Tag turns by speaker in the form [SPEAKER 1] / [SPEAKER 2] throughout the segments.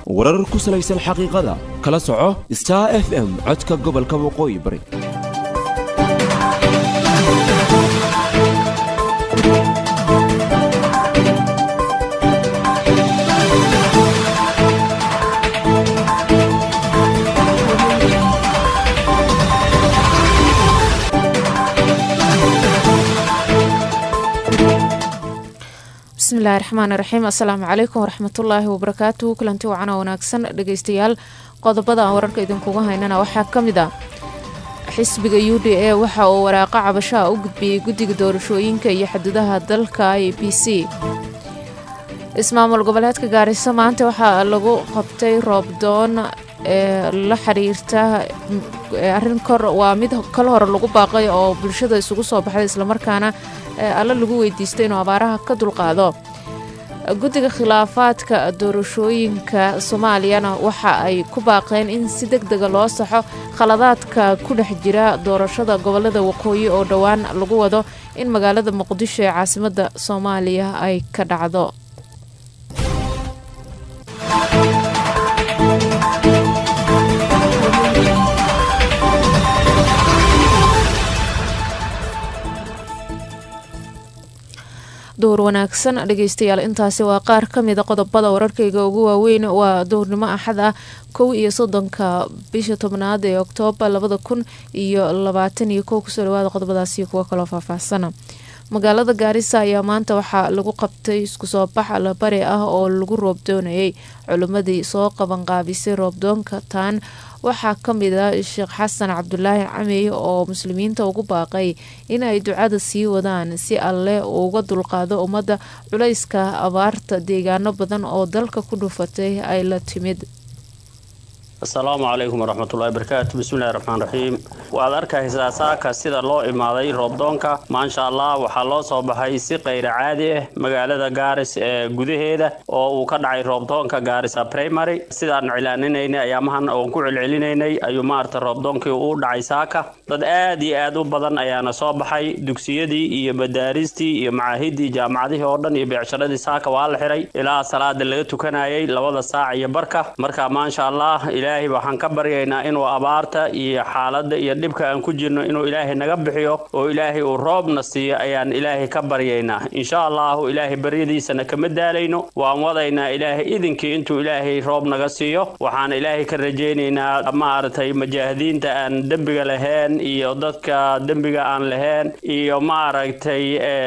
[SPEAKER 1] warar ku salaysan xaqiiqada kala soco star f m codka gobolka waqooyi bari
[SPEAKER 2] bismillahi raxmaan raxiim assalaamu calaykum waraxmatullaahi wabarakaatuhu kulanti wacana wanaagsan dhegeystayaal qodobada aan wararka idinkuga haynana waxaa ka mid ah xisbiga u d a waxa uu waraaqo cabashaha u gudbiyey guddiga doorashooyinka iyo xuduudaha dalka i b c ismaamul goboleedka gaariso maanta waxaa lagu qabtay roobdoon ee la xiriirta arrin kor waa mid kal hore lagu baaqay oo bulshada isugu soo baxday islamarkaana alla lagu weydiistay inuu abaaraha ka dulqaado guddiga khilaafaadka doorashooyinka soomaaliyana waxa ay ku baaqeen in si deg dega loo saxo khaladaadka ku dhex jira doorashada gobolada waqooyi oo dhowaan lagu wado in magaalada muqdisho ee caasimadda soomaaliya ay ka dhacdo dowr wanaagsan dhegeystayaal intaasi waa qaar ka mida qodobada wararkayga ugu waaweyn waa dowrnimo axad ah kow iyo soddonka bisha tobnaad ee oktoobar labada kun iyo labaatan iyo kow kusoo dhawaada qodobadaasi kuwo kaloo faahfaahsana magaalada gaarisa ayaa maanta waxaa lagu qabtay isku soo bax allabari ah oo lagu roobdoonayay culimmadii soo qabanqaabisay roobdoonka taan waxaa ka mid a sheekh xasan cabdulaahi camey oo muslimiinta ugu baaqay in ay ducada sii wadaan si alle uga dulqaado ummadda culayska abaarta deegaano badan oo dalka ku dhufatay ay la timid
[SPEAKER 3] asalaamu calaykum waraxmatullahi barakaatu bismillahi raxmaan raxiim waad arkaysaa saaka sida loo imaaday roobdoonka maasha allah waxaa loo soo baxay si kayra caadi ah magaalada gaaris ee gudaheeda oo uu ka dhacay roobdoonka gaarisa primary sidaan cilaaninaynay ayaamahan oon ku celcelinaynay ayuu maarata roobdoonkii uu dhacay saaka dad aad iyo aad u badan ayaana soo baxay dugsiyadii iyo madaaristii iyo macaahidii jaamacadihii oo dhan iyo beecsharadii saaka waa la xiray ilaa salaada laga tukanayay labada saac iyo barka marka maasha allah ilaahay waxaan ka baryaynaa inuu abaarta iyo xaaladda iyo dhibka aan ku jirno inuu ilaahay naga bixiyo oo ilaahay uu roobna siiyo ayaan ilaahay ka baryaynaa insha allahu ilaahay baryadiisana kama daalayno waan wadaynaa ilaahay idinkii intuu ilaahay roob naga siiyo waxaan ilaahay ka rajaynaynaa maaragtay mujaahidiinta aan dembiga lahayn iyo dadka dembiga aan lahayn iyo maaragtay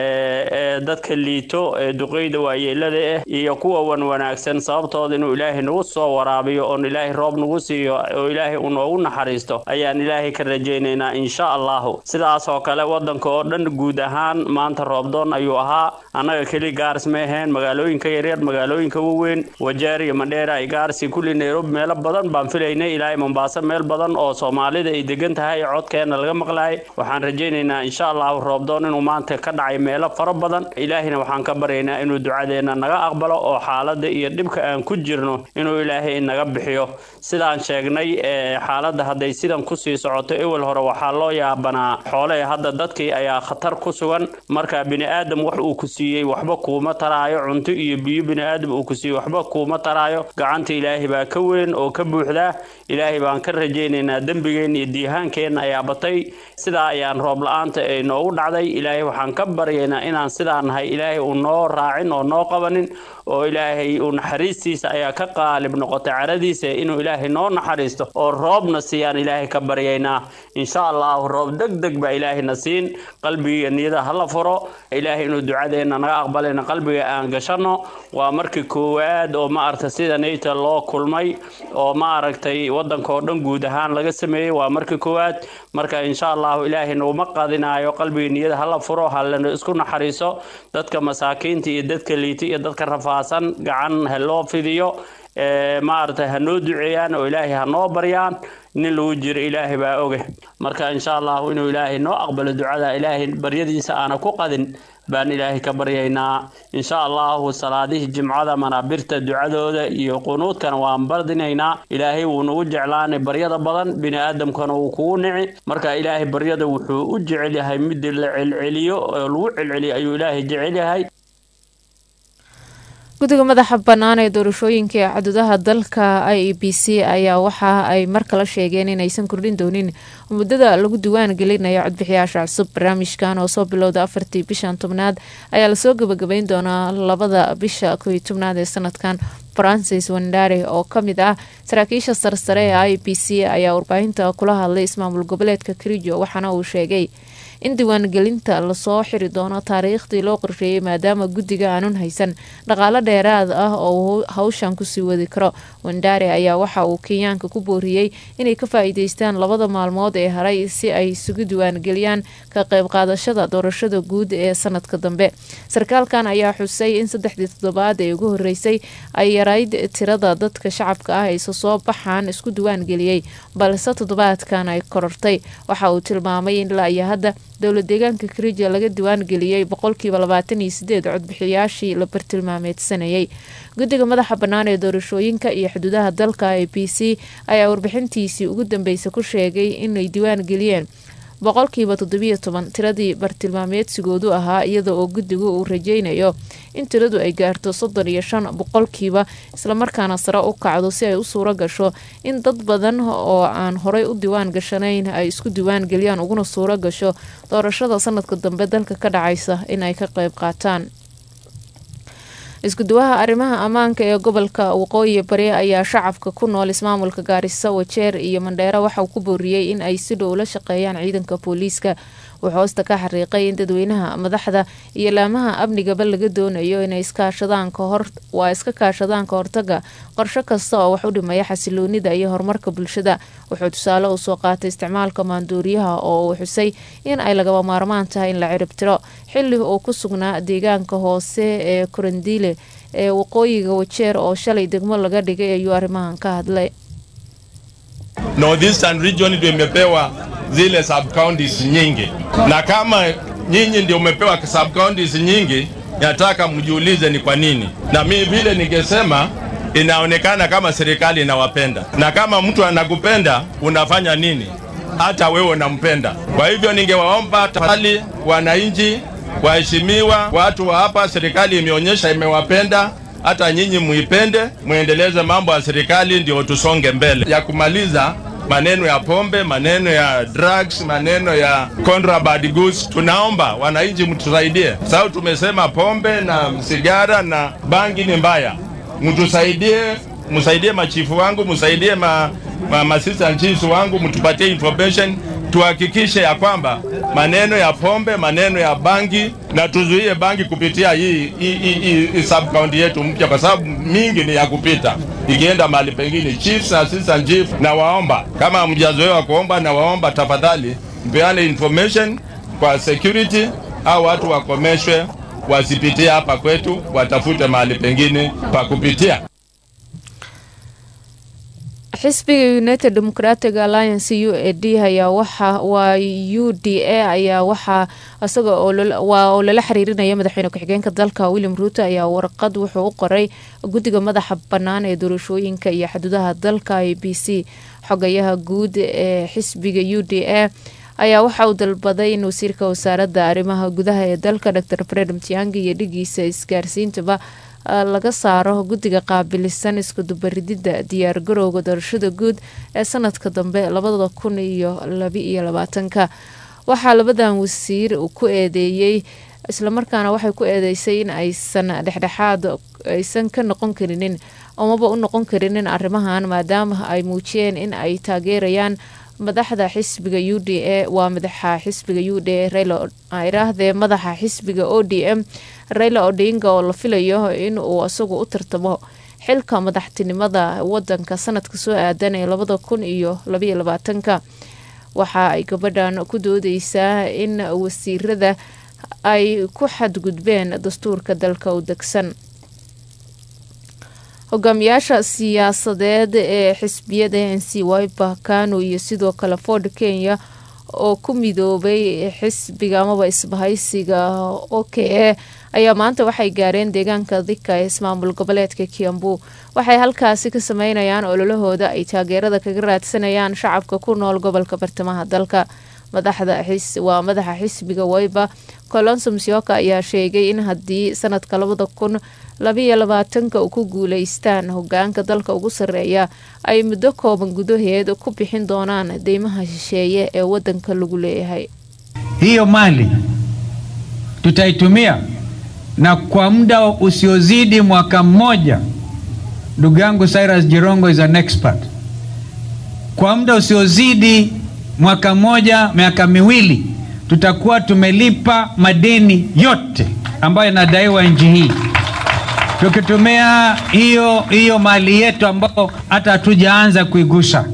[SPEAKER 3] dadka liito ee duqeyda waayeelada ah iyo kuwa wan wanaagsan sababtooda inuu ilaahay nagu soo waraabiyo oon ilaahay roob nagu siiyo oo ilaahay uu noogu naxariisto ayaan ilaahay ka rajaynaynaa insha allahu sidaas oo kale wadanka oo dhan guud ahaan maanta roobdoon ayuu ahaa annaga keli gaaris ma ahayn magaalooyinka yaryar magaalooyinka waaweyn wajeer iyo mandheera ay gaarsi kulli nairobi meelo badan baan filaynay ilaahay mombaaso meel badan oo soomaalida ay degan tahay codkeena laga maqlaayay waxaan rajaynaynaa insha allahu roobdoon inuu maanta ka dhacay meelo fara badan ilaahayna waxaan ka baryaynaa inuu ducadeena naga aqbalo oo xaaladda iyo dhibka aan ku jirno inuu ilaahay naga bixiyo sidaan sheegnay xaaladda hadday sidan kusii socoto ewel hore waxaa loo yaabanaa xoole hadda dadkii ayaa khatar ku sugan marka bini'aadam wax uu ku siiyey waxba kuuma taraayo cunto iyo biyo bini'aadam uu ku siiyey waxba kuuma taraayo gacanta ilaahay baa ka weyn oo ka buuxdaa ilaahay baan ka rajaynaynaa dembigeenna iyo diihaankeenna ayaa batay sidaa ayaan roob la-aanta ay noogu dhacday ilaahay waxaan ka baryaynaa inaan sidaa nahay ilaahay uu noo raacin oo noo qabanin oo ilaahay uu naxariistiisa ayaa ka qaalib noqotay caradiisa inuu ilaahay noo naxariisto oo roobna siiyaan ilaahay ka baryaynaa insha allahu roob deg deg baa ilaahayna siin qalbigiiyo niyada hala furo ilaahay inuu ducadeenna naga aqbalayna qalbiga aan gashanno waa markii koowaad oo maaragta sida nayta loo kulmay oo maaragtay wadanka oo dhan guud ahaan laga sameeyey waa markii koowaad marka insha allahu ilaahay naguma qadinaayo qalbiga niyada hala furo halana isku naxariiso dadka masaakiinta iyo dadka liita iyo dadka rafaasan gacan ha loo fidiyo maaragtay ha noo duceeyaan oo ilaahay ha noo baryaan nin lagu jiro ilaahay baa oge marka insha allahu inuu ilaahay noo aqbalo ducada ilaahay baryadiisa aana ku qadin baan ilaahay ka baryaynaa insha allahu salaadihii jimcada manaabirta ducadooda iyo qunuudkana waan bardinaynaa ilaahay wuu nagu jeclaanay baryada badan bini aadamkana wuu kugu nici marka ilaahay baryada wuxuu u jecel yahay mid la celceliyo oo lagu celceliyo ayuu ilaahay jecel yahay
[SPEAKER 2] guddiga madaxa bannaan ee doorashooyinka ee cadudaha dalka i e b c ayaa waxa ay mar kale sheegeen inaysan kordhin doonin muddada lagu diwaan gelinayo codbixiyaasha cusub barnaamijkan oo soo bilowda afartii bishan tobnaad ayaa lasoo gabagabeyn doonaa labada bisha kow iyo tobnaad ee sanadkan francis wandare oo ka mid ah saraakiisha sarsare ee i b c ayaa warbaahinta kula hadlay ismaamul goboleedka karijo waxaana uu sheegay in diiwaangelinta lasoo xiri doono taariikhdii loo qorsheeyey maadaama guddiga aanun haysan dhaqaalo dheeraad ah oo hawshan kusii wadi karo wandare ayaa waxa uu kenyaanka ku booriyey inay ka faa-iideystaan labada maalmood ee haray si ay isugu diiwaangeliyaan ka qayb qaadashada doorashada guud ee sanadka dambe sarkaalkan ayaa xusay in saddexdii toddobaad ee ugu horeysay ay yarayd tirada dadka shacabka ah ayse soo baxaan isku diiwaangeliyey balse toddobaadkan ay korortay waxa uu tilmaamay in ilaa iyo hadda dowla deegaanka karija laga diwaan geliyey boqolkiiba labaatan iyo sideed codbixiyaashii la bartilmaameedsanayay guddiga madaxa bannaan ee doorashooyinka iyo xuduudaha dalka e b c ayaa warbixintiisii ugu dambeysay ku sheegay inay diwaan geliyeen boqolkiiba toddobiyo toban tiradii bartilmaameedsigoodu ahaa iyada oo guddigu uu rajeynayo in tiradu ay gaarto soddon iyo shan boqolkiiba islamarkaana sare u kacdo si ay u suuro gasho in dad badan oo aan horey u diwaan gashanayn ay isku diwaan geliyaan uguna suuro gasho doorashada sanadka dambe dalka ka dhacaysa in ay ka qayb qaataan iskuduwaha arrimaha ammaanka ee gobolka waqooyi bari ayaa shacabka ku nool ismaamulka gaarisa wajeer iyo mandheero waxauu ku booriyey in ay si dhow la shaqeeyaan ciidanka booliiska wuxuu hoosta ka xariiqay in dadweynaha madaxda iyo laamaha amnigaba laga doonayo inay iskaashadaan kahor waa iska kaashadaan ka hortaga qorsho kasta oo wax u dhimaya xasiloonida iyo horumarka bulshada wuxuu tusaale u soo qaatay isticmaalka maanduuriyaha oo uu xusay in ay lagaba maarmaan tahay in la ciribtiro xilli uu ku sugnaa deegaanka hoose ee korandiile ee waqooyiga wajeer oo shalay degmo laga dhigay ayuu arrimahan ka hadlay
[SPEAKER 4] Northeastern region ndio imepewa zile sub counties nyingi, na kama nyinyi ndio umepewa sub counties nyingi, nataka mjiulize ni kwa nini. Na mimi vile ningesema inaonekana kama serikali inawapenda, na kama mtu anakupenda unafanya nini? Hata wewe unampenda. Kwa hivyo ningewaomba tafadhali, wananchi, waheshimiwa, watu wa hapa, serikali imeonyesha imewapenda hata nyinyi muipende, muendeleze mambo ya serikali, ndio tusonge mbele ya kumaliza maneno ya pombe, maneno ya drugs, maneno ya contraband goods. Tunaomba wananchi mtusaidie, sababu tumesema pombe na sigara na bangi ni mbaya. Mtusaidie, msaidie machifu wangu, msaidie ma, ma, ma assistant chiefs wangu, mtupatie information tuhakikishe ya kwamba maneno ya pombe, maneno ya bangi na tuzuie bangi kupitia hii, hii, hii, hii sub county yetu mpya, kwa sababu mingi ni ya kupita ikienda mahali pengine. Chiefs na assistant chief, na waomba kama hamjazoea kuomba, na waomba tafadhali mpeane information kwa security au watu wakomeshwe, wasipitie hapa kwetu, watafute mahali pengine pa kupitia.
[SPEAKER 2] xisbiga united democratic alliance u a d ayaa waxa waa u d a ayaa waxaa isaga waa oo lala xiriirinaya madaxweyne ku-xigeenka dalka william ruuto ayaa warqad wuxuu u qoray guddiga madaxa bannaan ee doorashooyinka iyo xuduudaha dalka a b c xogayaha guud ee xisbiga u d a ayaa waxa uu dalbaday in wasiirka wasaaradda arrimaha gudaha ee dalka dor fred mtiangi iyo dhigiisa isgaarsiintaba laga saaro guddiga qaabilisan iskudubaridida diyaar garowga doorashada guud ee sanadka dambe labada kun iyo labaiyo labaatanka waxaa labadan wasiir ku eedeeyey islamarkaana waxay ku eedeysay in aysan dhexdhexaad aysan ka noqon karinin amaba u noqon karinin arrimahan maadaama ay muujiyeen in ay taageerayaan madaxda xisbiga u d a waa madaxa xisbiga u d a railiraahdee madaxa xisbiga o d m raila odinga oo la filayo in uu isagu u tartamo xilka madaxtinimada wadanka sanadka soo aadan ee labada kun iyo labaiyo labaatanka waxa ay gabadhan ku doodeysaa in wasiirada ay ku xadgudbeen dastuurka dalka u degsan hogaamiyaasha siyaasadeed ee xisbiyada n c wiper kano iyo sidoo kale ford kenya oo ku midoobay xisbiga amaba isbahaysiga o k a ayaa maanta waxay gaareen deegaanka dika ee ismaamul goboleedka kiambu waxay halkaasi ka sameynayaan ololahooda ay taageerada kaga raadsanayaan shacabka ku nool gobolka bartamaha dalka madaxda waa madaxa xisbiga wayba colonso musyoka ayaa sheegay in haddii sanadka labada kun labayo labaatanka ku guuleystaan hogaanka dalka ugu sarreeya ay muddo kooban gudaheed ku bixin doonaan deymaha shisheeye ee wadanka lagu leeyahay
[SPEAKER 5] hiyo mali tutaitumia na kwa muda usiozidi mwaka mmoja. Ndugu yangu Cyrus Jirongo is an expert. Kwa muda usiozidi mwaka mmoja, miaka miwili, tutakuwa tumelipa madeni yote ambayo inadaiwa nchi hii, tukitumia hiyo hiyo mali yetu ambayo hata hatujaanza kuigusa.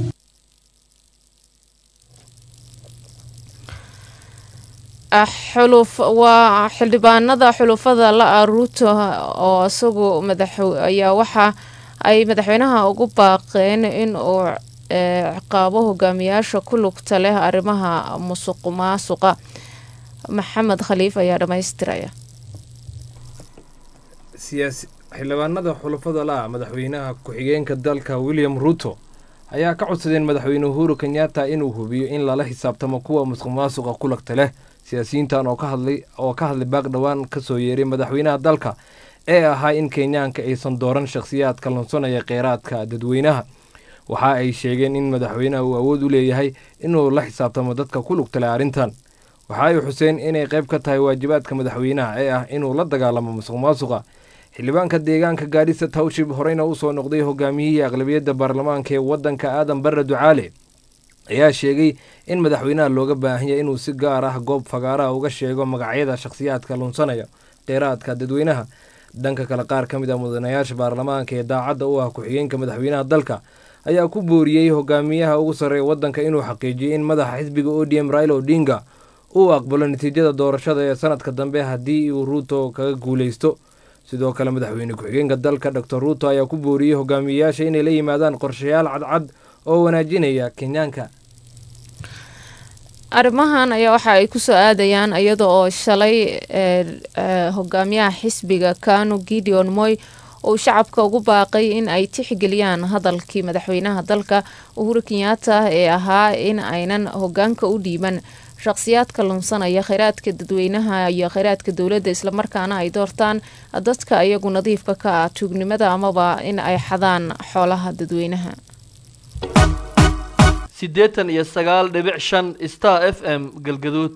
[SPEAKER 2] xuluf waa xildhibaanada xulufada la-a ruuto oo isagu madax ayaa waxa ay madaxweynaha ugu baaqeen in uu ciqaabo hogaamiyaasha ku lugta leh arrimaha musuq maasuqa maxamed khaliif ayaa dhammaystiraya
[SPEAKER 6] xildhibaanada xulufada la-a madaxweynaha ku-xigeenka dalka william ruuto ayaa ka codsadeen madaxweyne uhuru kenyatta inuu hubiyo in lala xisaabtamo kuwa musuq maasuqa ku lagta leh siyaasiyiintan oo ka hadlay oo ka hadlay baaq dhowaan ka soo yeeray madaxweynaha dalka ee ahaa in kenyaanka aysan dooran shakhsiyaadka lunsanaya kheyraadka dadweynaha waxa ay sheegeen in madaxweynaha uu awood u leeyahay inuu la xisaabtamo dadka ku lugta leh arrintan waxa ay xuseen inay qayb ka tahay waajibaadka madaxweynaha ee ah inuu la dagaalamo musuq maasuqa xildhibaanka deegaanka gaadhisa tawshib horeyna usoo noqday hogaamiyihii aqlabiyadda baarlamaanka ee waddanka aadan barre ducaale ayaa sheegay in madaxweynaha looga baahanya inuu si gaar ah goob fagaaraha uga sheego magacyada shakhsiyaadka lunsanaya kheyraadka dadweynaha dhanka kale qaar ka mid a mudanayaasha baarlamaanka ee daacadda u ah ku-xigeenka madaxweynaha dalka ayaa ku booriyey hogaamiyaha ugu sarreeya waddanka inuu xaqiijiyey in madaxa xisbiga o d m raila odinga uu aqbalo natiijada doorashada ee sanadka dambe haddii uu ruuto kaga guuleysto sidoo kale madaxweyne ku-xigeenka dalka doctor ruuto ayaa ku booriyey hogaamiyeyaasha inay la yimaadaan qorshayaal cadcad oo wanaajinaya kenyaanka
[SPEAKER 2] arrimahan ayaa waxa ay kusoo aadayaan iyada oo shalay hogaamiyaha xisbiga kanu gideon moy uu shacabka ugu baaqay in ay tixgeliyaan hadalkii madaxweynaha dalka uhuru kenyatta ee ahaa in aynan hogaanka u dhiiban shaqhsiyaadka lunsanaya kheyraadka dadweynaha iyo kheyraadka dowladda islamarkaana ay doortaan dadka iyagu nadiifka ka ah tuugnimada amaba in ay xadaan xoolaha dadweynaha
[SPEAKER 7] siddeetan iyo sagaal dhibic shan star f m galgaduud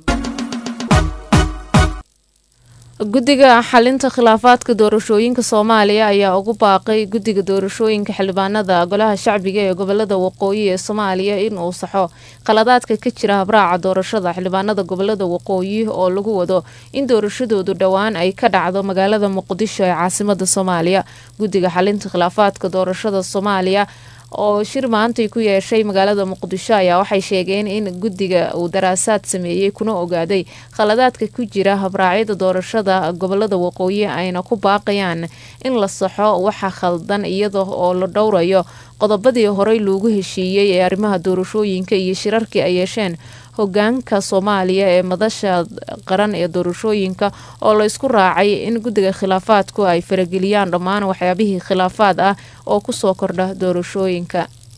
[SPEAKER 2] guddiga xalinta khilaafaadka doorashooyinka soomaaliya ayaa ugu baaqay guddiga doorashooyinka xildhibaanada golaha shacbiga ee gobolada waqooyi ee soomaaliya in uu saxo khaladaadka ka jira habraaca doorashada xildhibaanada gobolada waqooyi oo lagu wado in doorashadoodu dhowaan ay ka dhacdo magaalada muqdisho ee caasimada soomaaliya guddiga xalinta khilaafaadka doorashada soomaaliya oo shir maantay ku yeeshay magaalada muqdisho ayaa waxay sheegeen in guddiga uu daraasaad sameeyey kuna ogaaday khaladaadka ku jira habraacyada doorashada gobolada waqooyi ayna ku baaqayaan in la saxo waxa khaldan iyada oo la dhowrayo qodobadii horey loogu heshiiyey ee arrimaha doorashooyinka iyo shirarkii ay yeesheen hogaanka soomaaliya ee madasha qaran ee doorashooyinka oo la isku raacay in guddiga khilaafaadku ay farageliyaan dhammaan waxyaabihii khilaafaad ah oo kusoo kordha doorashooyinka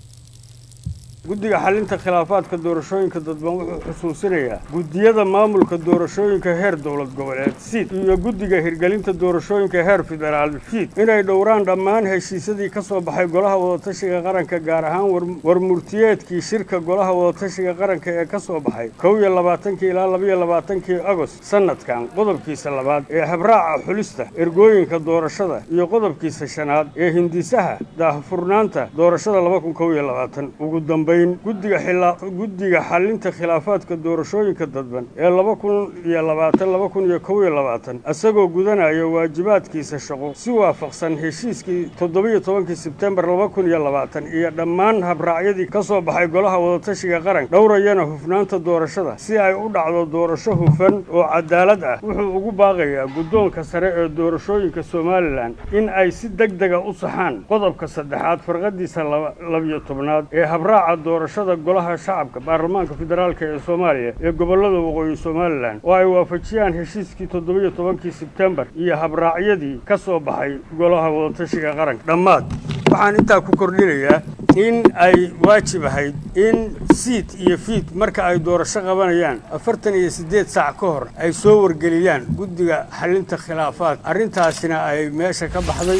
[SPEAKER 8] guddiga xalinta khilaafaadka doorashooyinka dadban wuxuu xusuusinayaa guddiyada maamulka doorashooyinka heer dowlad goboleed siid iyo guddiga hirgelinta doorashooyinka heer federaal fiid inay dhowraan dhammaan heshiisyadii ka soo baxay golaha wadatashiga qaranka gaar ahaan warmurtiyeedkii shirka golaha wadatashiga qaranka ee ka soo baxay kow iyo labaatankii ilaa labaiyo labaatankii agost sanadkan qodobkiisa labaad ee habraaca xulista ergooyinka doorashada iyo qodobkiisa shanaad ee hindisaha daahfurnaanta doorashada laba kun kow iyo labaatan ugu dambeyn guddiga guddiga xalinta khilaafaadka doorashooyinka dadban ee laba kun iyo labaatan laba kun iyo kow iyo labaatan isagoo gudanaya waajibaadkiisa shaqo si waafaqsan heshiiskii toddobiyo tobankii sebtembar laba kun iyo labaatan iyo dhammaan habraacyadii ka soo baxay golaha wadatashiga qaranka dhowrayana hufnaanta doorashada si ay u dhacdo doorasho hufan oo cadaalad ah wuxuu ugu baaqayaa guddoonka sare ee doorashooyinka somalilan in ay si deg dega u saxaan qodobka saddexaad farqadiisa labiyo tobnaad ee habraaca doorashada golaha shacabka baarlamaanka federaalk ee soomaaliya ee gobolada waqooyi somalilan oo ay waafajiyaan heshiiskii toddobiyo tobankii sebtembar iyo habraacyadii ka soo baxay golaha wadatashiga qaranka dhammaad waxaan intaa ku kordhinayaa in ay waajib ahayd in siid iyo fiid marka ay doorasho qabanayaan afartan iyo siddeed saac ka hor ay soo wargeliyaan guddiga xalinta khilaafaad arrintaasina ay meesha ka baxday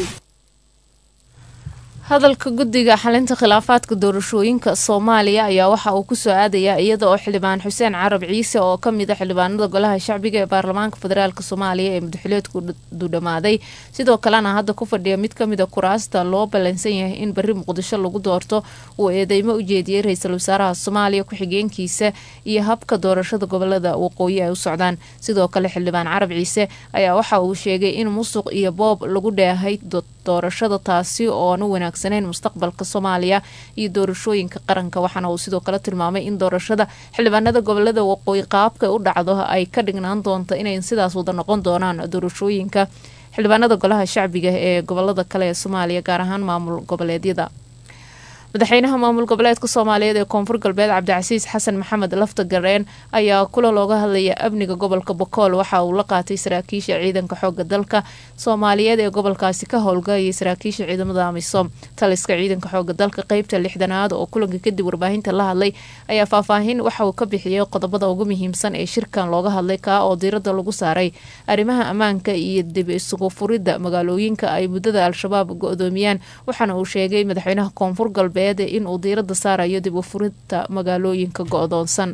[SPEAKER 2] hadalka guddiga xalinta khilaafaadka doorashooyinka soomaaliya ayaa waxa uu kusoo aadayaa iyada oo xildhibaan xuseen carab ciise oo ka mid a xildhibaanada golaha shacbiga ee baarlamaanka federaalk soomaaliya ee mudaxileedku dudhamaaday sidoo kalena hadda ku fadhiya mid kamid a kuraasta loo ballansan yahay in berri muqdisho lagu doorto uu eedeymo u jeediyey ra-iisul wasaaraha soomaaliya ku-xigeenkiisa iyo habka doorashada gobolada waqooyi ay u socdaan sidoo kale xildhibaan carab ciise ayaa waxa uu sheegay in musuq iyo boob lagu dheehay doorashada taasi ooan u wanaagsaneyn mustaqbalka soomaaliya iyo doorashooyinka qaranka waxaana uu sidoo kale tilmaamay in doorashada xildhibaanada gobolada waqooyi qaabka u dhacdo ay ka dhignaan doonto inay sidaas wada noqon doonaan doorashooyinka xildhibaanada golaha shacbiga ee gobolada kale ee soomaaliya gaar ahaan maamul goboleedyada madaxweynaha maamul goboleedka soomaaliyeed ee koonfur galbeed cabdicasiis xasan maxamed lafta gareen ayaa kula looga hadlaya amniga gobolka bokool waxa uu la qaatay saraakiisha ciidanka xooga dalka soomaaliyeed ee gobolkaasi ka howlgalayay saraakiisha ciidamada amisom taliska ciidanka xooga dalka qeybta lixdanaad oo kulanka kadib warbaahinta la hadlay ayaa faahfaahin waxa uu ka bixiyey qodobada ugu muhiimsan ee shirkan looga hadlay kaa oo diirada lagu saaray arrimaha ammaanka iyo dib isugu furidda magaalooyinka ay muddada al-shabaab go-doomiyaan waxaana uu sheegay madaxweynaha koonfur galbeed inuu diirada saarayo dib u furinta magaalooyinka go-doonsan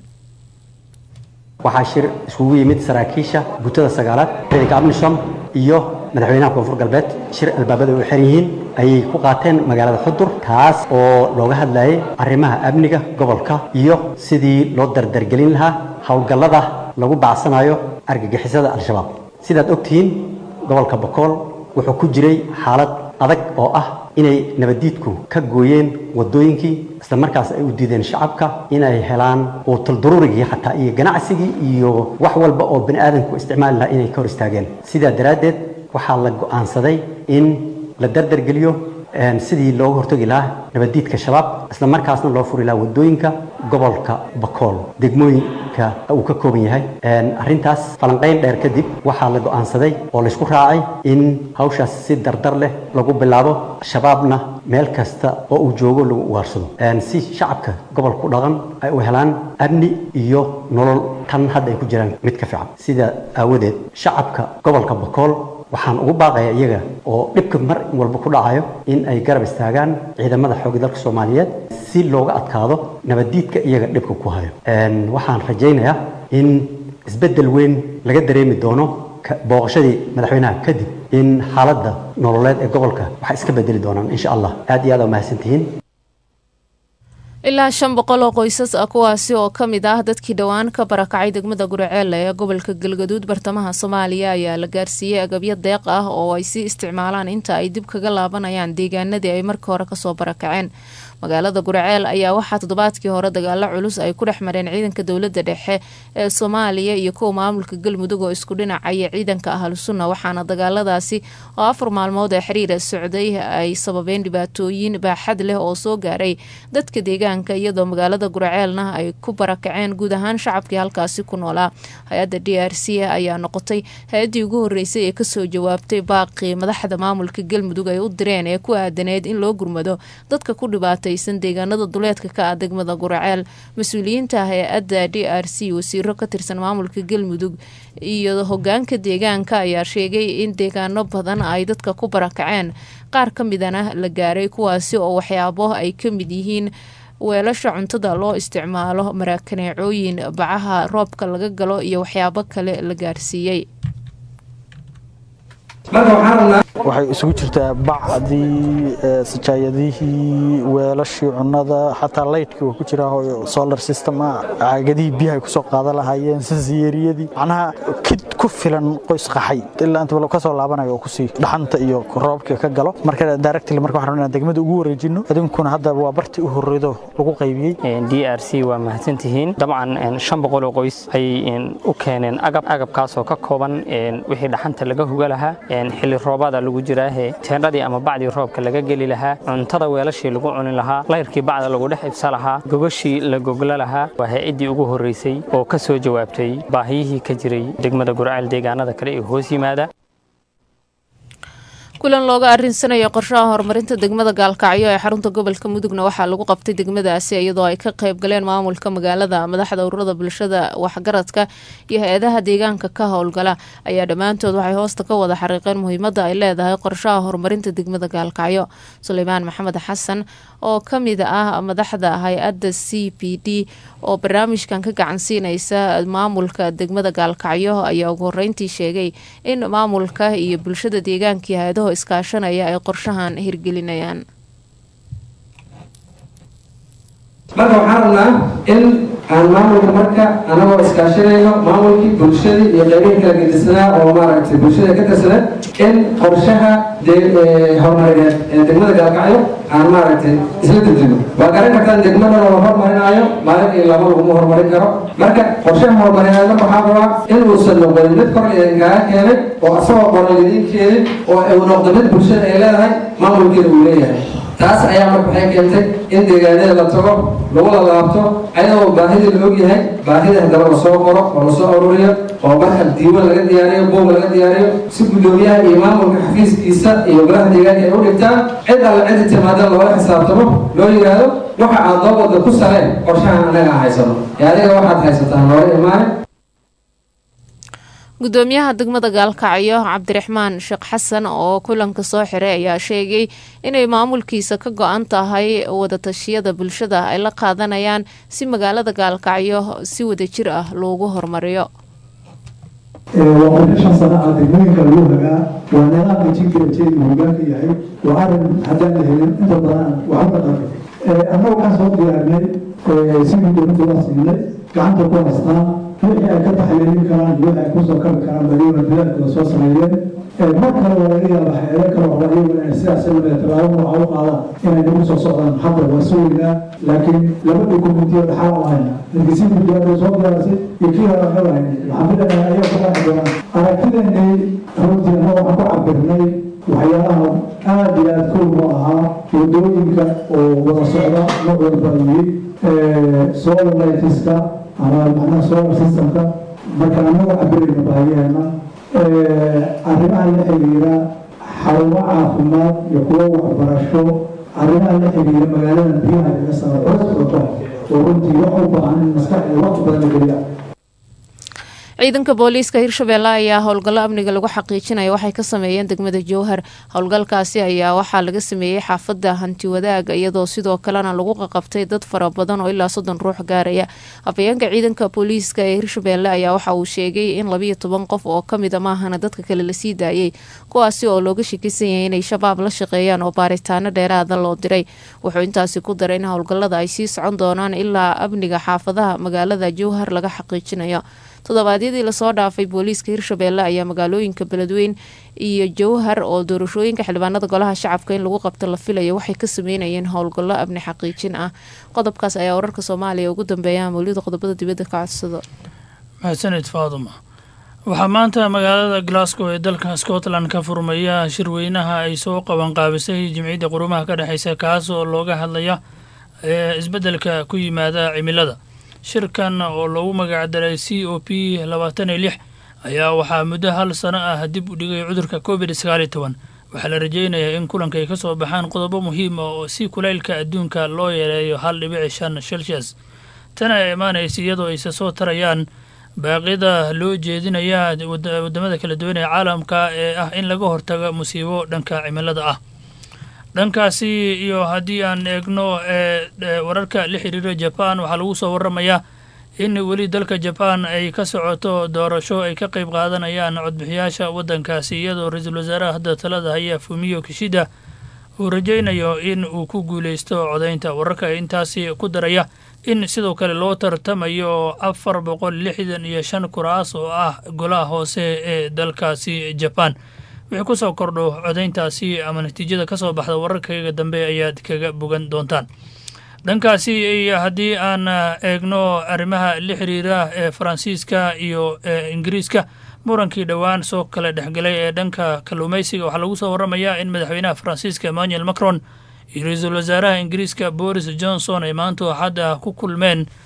[SPEAKER 9] waxaa shir iskugu yimid saraakiisha gutada sagaalaad ciidanka abnishom iyo madaxweynaha koonfur galbeed shir albaabada u xiran yihiin ayay ku qaateen magaalada xudur taas oo looga hadlayay arrimaha amniga gobolka iyo sidii loo dardargelin lahaa howlgallada lagu bacsanayo argagixisada al-shabaab sidaad ogtihiin gobolka bokool wuxuu ku jiray xaalad adag oo ah inay nabaddiidku ka gooyeen waddooyinkii isla markaas ay u diideen shacabka inay helaan uutal daruurigii xataa iyo ganacsigii iyo wax walba oo bani aadamku isticmaali lahaa inay ka hor istaageen sidaa daraaddeed waxaa la go'aansaday in la dardargeliyo sidii looga hortagi lahaa nabaddiidka shabaab isla markaasna loo furi lahaa waddooyinka gobolka bakool degmooyinka uu ka kooban yahay arrintaas falanqayn dheer kadib waxaa la go'aansaday oo laysku raacay in hawshaas si dardar leh lagu bilaabo shabaabna meel kasta oo uu joogo lagu ugaarsado si shacabka gobolku dhaqan ay u helaan amni iyo nolol tan hadda ay ku jiraan mid ka fiican sida aawadeed shacabka gobolka bakool waxaan ugu baaqaya iyaga oo dhibka mar walba ku dhacayo in ay garab istaagaan ciidamada xoogga dalka soomaaliyeed si looga adkaado nabaddiidka iyaga dhibka ku hayo waxaan rajaynayaa in isbeddel weyn laga dareemi doono booqashadii madaxweynaha kadib in xaaladda nololeed ee gobolka waxay iska bedeli doonaan insha allah aad iyo aad aa mahadsantihiin
[SPEAKER 2] ilaa shan boqol oo qoysas ah kuwaasi oo ka mid ah dadkii dhowaan ka barakacay degmada guraceelle ee gobolka galgaduud bartamaha soomaaliya ayaa la gaarsiiyey agabyo deeq ah oo ay sii isticmaalaan inta ay dib kaga laabanayaan deegaanadii ay markii hore kasoo barakaceen magaalada guraceel ayaa waxaa toddobaadkii hore dagaalo culus ay ku dhex mareen ciidanka dowladda dhexe ee soomaaliya iyo kuwa maamulka galmudug oo isku dhinacaya ciidanka ahlu sunna waxaana dagaaladaasi oo afar maalmood ee xiriira socday ay sababeen dhibaatooyin baaxad leh oo soo gaaray dadka deegaanka iyadoo magaalada guraceelna ay ku barakaceen guud ahaan shacabkii halkaasi ku noolaa hay-adda d r c ayaa noqotay hay-addii ugu horeysay ee kasoo jawaabtay baaqii madaxda maamulka galmudug ay u direen ee ku aadaneyd in loo gurmado dadka ku dhibaatay deegaanada duleedka ka ah degmada guraceel mas-uuliyiinta hay-adda d r c wasiiro ka tirsan maamulka galmudug iyo hogaanka deegaanka ayaa sheegay in deegaano badan ay dadka ku barakaceen qaar ka midana la gaaray kuwaasi oo waxyaabo ay ka mid yihiin weelasha cuntada loo isticmaalo marakaneecooyin bacaha roobka laga galo iyo waxyaabo kale la gaarsiiyey
[SPEAKER 10] waxay isugu jirtaa bacdii sajaayadihii weelashii cunnada xataa laydhkii waa ku jira solar system caagadihii biyaha ay kusoo qaadan lahaayeen sansiyeeriyadii macnaha kid ku filan qoys qaxay ilaa inta ka soo laabanayo oo kusii dhaxanta iyo roobka ka galo marka directly marka waxaan rabnaa degmada ugu wareejino idinkuna hadda waa bartii u horreydo lagu qaybiyey
[SPEAKER 11] d r c waa mahadsantihiin dabcan shan boqol oo qoys ayay u keeneen agab agabkaasoo ka kooban wixii dhaxanta laga huga lahaa xilli roobaada lagu jiraahe teendhadii ama bacdii roobka laga geli lahaa cuntada weelashii lagu cuni lahaa layrkii bacda lagu dhex ibsa lahaa gogashii la gogla lahaa waa hay-addii ugu horreysay oo ka soo jawaabtay baahiyihii ka jiray degmada gurceel deegaanada kale ee hoos yimaada
[SPEAKER 2] kulan looga arinsanayo qorshaha horumarinta degmada gaalkacyo ee xarunta gobolka mudugna waxaa lagu qabtay degmadaasi iyadoo ay ka qayb galeen maamulka magaalada madaxda ururada bulshada waxgaradka iyo hay-adaha deegaanka ka howlgala ayaa dhammaantood waxay hoosta ka wada xariiqeen muhiimada ay leedahay qorshaha horumarinta degmada gaalkacyo suleymaan maxamed xasan oo kamid ah madaxda hay-adda c b d oo barnaamijkan ka gacansiinaysa maamulka degmada gaalkacyo ayaa ugu horeyntii sheegay in maamulka iyo bulshada deegaanka iyo hay-adaho iskaashanaya ay qorshahan hirgelinayaan
[SPEAKER 12] marka waxaan rabnaa in aan maamulka marka anagoo iskaashanayno maamulkii bulshadii iyo qeybihii kala gedisanaa oo maaragtay bulshada ka tirsanaa in qorshaha horumarineed ee degmada gaalkacyo aan maaragtay isla dejino waa garan kartaan degmada la horumarinaayo maalin iyo laba laguma horumarin karo marka qorshaha horumarineed marka waxaa rabaa inuusan noqonin mid kor idinkaaga keenay oo asagoo qoran idiin keenin oo uu noqdo mid bulshada ay leedahay maamulkeeda uu leeyahay taas ayaa marka waxay keentay in deegaanada la tago lagu lalaabto ayadoo baahidii la ogyahay baahida haddaba lasoo qoro oo lasoo ururiyo oo marka diiwan laga diyaariyo buug laga diyaariyo si guddoomiyaha iyo maamulka xafiiskiisa iyo golaha deegaanka ay u dhigtaan cid alla cidi timaada loola xisaabtamo loo yidhaahdo waxa aad noo wadda ku saleen qorshahan anaga aan haysano ee adiga waxaad haysataa noola imaane
[SPEAKER 2] gudoomiyaha degmada gaalkacyo cabdiraxmaan sheekh xasan oo kulanka soo xiray ayaa sheegay inay maamulkiisa ka go-an tahay wadatashyada bulshada ay la qaadanayaan si magaalada gaalkacyo si wadajir ah loogu horumariyo
[SPEAKER 13] waa qorshe shan sano ah degmooyinka lagu hagaa waa nidaamka jinkiajeedi hogaanka yahay waa arin haddaan la helin inta badan waxba dhaqan annagu waxaan soo diyaarnay sidii dowladda waa siinay gacanta ku haystaan wixii ay ka taxliilin karaan iyo wixii ay kusoo kabi karaan bayaguna dadaalkooda soo sameeyeen mar kale waa laga yaaba hay-ado kale waxba iyaguna inay sidaas lamida tallaabo nooca u qaadaan inay nagu soo socdaan hadda waa sugaynaa laakiin laba dokumentiyo dhaxal u hayna markii si guddiyaadu soo diyaarisay iyo kii hore waxba hayna waxaan filayaa ayaa ku qaaci doonaan aragtideennay runtii annaga waxaan ku cabirnay waxyaalaha aada iyo aada kow u ahaa wadooyinka oo wada socda noocooda baayiyey solar lightska ama macnaha solar systemka marka annaga cabirayna baahiyaheena arrimaha la xiriira xarumo caafimaad iyo kuwo waxbarasho arrimaha la xiriira magaalada biyaha laga saaro codkooda oo runtii wax u baahan in maskaxda waqti badan la geliya
[SPEAKER 2] ciidanka booliiska hirshabeelle ayaa howlgallo amniga lagu xaqiijinaya waxay ka sameeyeen degmada jowhar howlgalkaasi ayaa waxaa laga sameeyey xaafadda hanti wadaag iyadoo sidoo kalena lagu qaqabtay dad fara badan oo ilaa soddon ruux gaaraya afayeenka ciidanka booliiska ee hirshabeelle ayaa waxa uu sheegay in labayo toban qof oo kamid a maahana dadka kale lasii daayay kuwaasi oo looga shakisan yahay inay shabaab la shaqeeyaan oo baaritaano dheeraada loo diray wuxuu intaasi ku daray in howlgallada ay sii socon doonaan ilaa amniga xaafadaha magaalada jowhar laga xaqiijinayo toddobaadyadii lasoo dhaafay booliiska hirshabeelle ayaa magaalooyinka beledweyn iyo jowhar oo doorashooyinka xildhibaanada golaha shacabka in lagu qabto la filaya waxay ka sameynayeen howlgallo amni xaqiijin ah qodobkaas ayaa wararka soomaaliya ugu dambeeya mawlida qodobada dibadda ka codsado
[SPEAKER 14] mahadsanid faaduma waxaa maanta magaalada glasgow ee dalka scotland ka furmaya shirweynaha ay soo qabanqaabisay jimciyadda qurumaha ka dhexeysa kaas oo looga hadlaya isbeddelka ku yimaada cimilada shirkan oo loogu magacdaray c o p labaatan iyo lix ayaa waxaa muddo hal sano ah dib u dhigay cudurka covid sagaal iyo toban waxaa la rajeynayaa in kulanka ay ka soo baxaan qodobo muhiim ah oo si kulaylka adduunka loo yareeyo hal dhibici shan celsius tana ay imaanaysa iyadoo ayse soo tarayaan baaqyada loo jeedinaya wadamada kala duwan ee caalamka ee ah in laga hortago musiibo dhanka cimilada ah dhankaasi iyo haddii aan eegno ee wararka la xiriira jaban waxaa lagu soo waramayaa in weli dalka jaban ay ka socoto doorasho ay ka qayb qaadanayaan codbixiyaasha waddankaasi iyadoo ra-iisul wasaaraha hadda talada haya fumiyo kishida uu rajaynayo in uu ku guuleysto codaynta wararka intaasi ku daraya in sidoo kale loo tartamayo afar boqol lixdan iyo shan kuraas oo ah golaha hoose ee dalkaasi jaban wixii ku soo kordho codayntaasi ama natiijada ka soo baxda wararkayga dambe ayaad kaga bogan doontaan dhankaasi iyo haddii aan eegno arrimaha la xiriira ee faransiiska iyo ingiriiska murankii dhowaan soo kala dhexgalay ee dhanka kalluumaysiga waxaa lagu soo waramayaa in madaxweynaha faransiiska emmanuel macron iyo ra-iisul wasaaraha ingiriiska boris johnson ay maanta axad ah ku kulmeen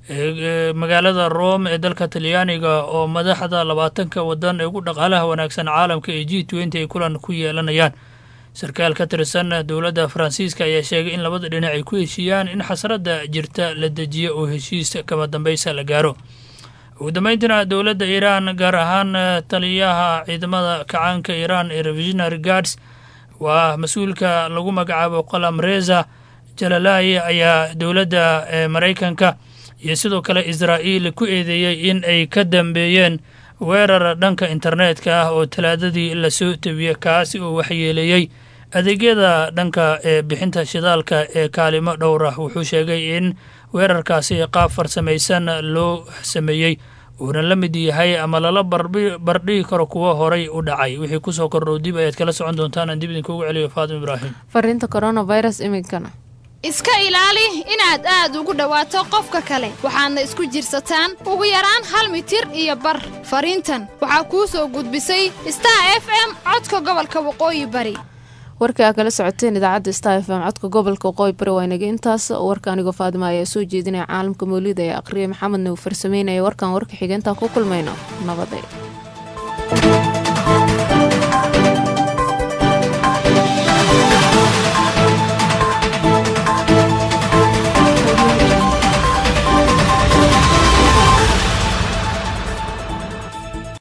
[SPEAKER 14] magaalada rome ee dalka talyaaniga oo madaxda labaatanka wadan ee ugu dhaqaalaha wanaagsan caalamka ee g twenty ay kulan ku yeelanayaan sarkaal ka tirsan dowladda faransiiska ayaa sheegay in labada dhinac ay ku heshiiyaan in xasradda jirta la dejiyo oo heshiis kama dambaysa la gaaro ugu dambeyntiina dowladda iiraan gaar ahaan taliyaha ciidamada kacaanka iiraan ee revisionary guards waa mas-uulka lagu magacaabo qalam reza jalalai ayaa dowladda maraykanka iyo sidoo kale israa'iil ku eedeeyey in ay ka dambeeyeen weerar dhanka internetka ah oo talaadadii lasoo tebiyey kaasi oo waxyeeleeyey adeegyada dhanka ee bixinta shidaalka ee kaalimo dhowr ah wuxuu sheegay in weerarkaasi qaab farsamaysan loo sameeyey uuna la mid yahay ama lala bardhigi karo kuwo horay u dhacay wixii kusoo kordhow dib ayaad kala socon doontaan aan dib idinkuugu celiyo faatim ibraahim
[SPEAKER 2] fariinta coronavirus iminkana
[SPEAKER 15] iska ilaali inaad aad ugu dhowaato qofka kale waxaadna isku jirsataan ugu yaraan hal mitir iyo bar fariintan waxaa kuu soo gudbisay star f m codka gobolka waqooyi bari
[SPEAKER 2] warkii aa kala socoteen idaacadda star f m codka gobolka waqooyi bari waa inaga intaas warka anigoo faadima ayaa soo jeedinaya caalamka mawlida ee aqriyay maxamedna uu farsameynaya warkan warka xigeentaa ku kulmayno nabaday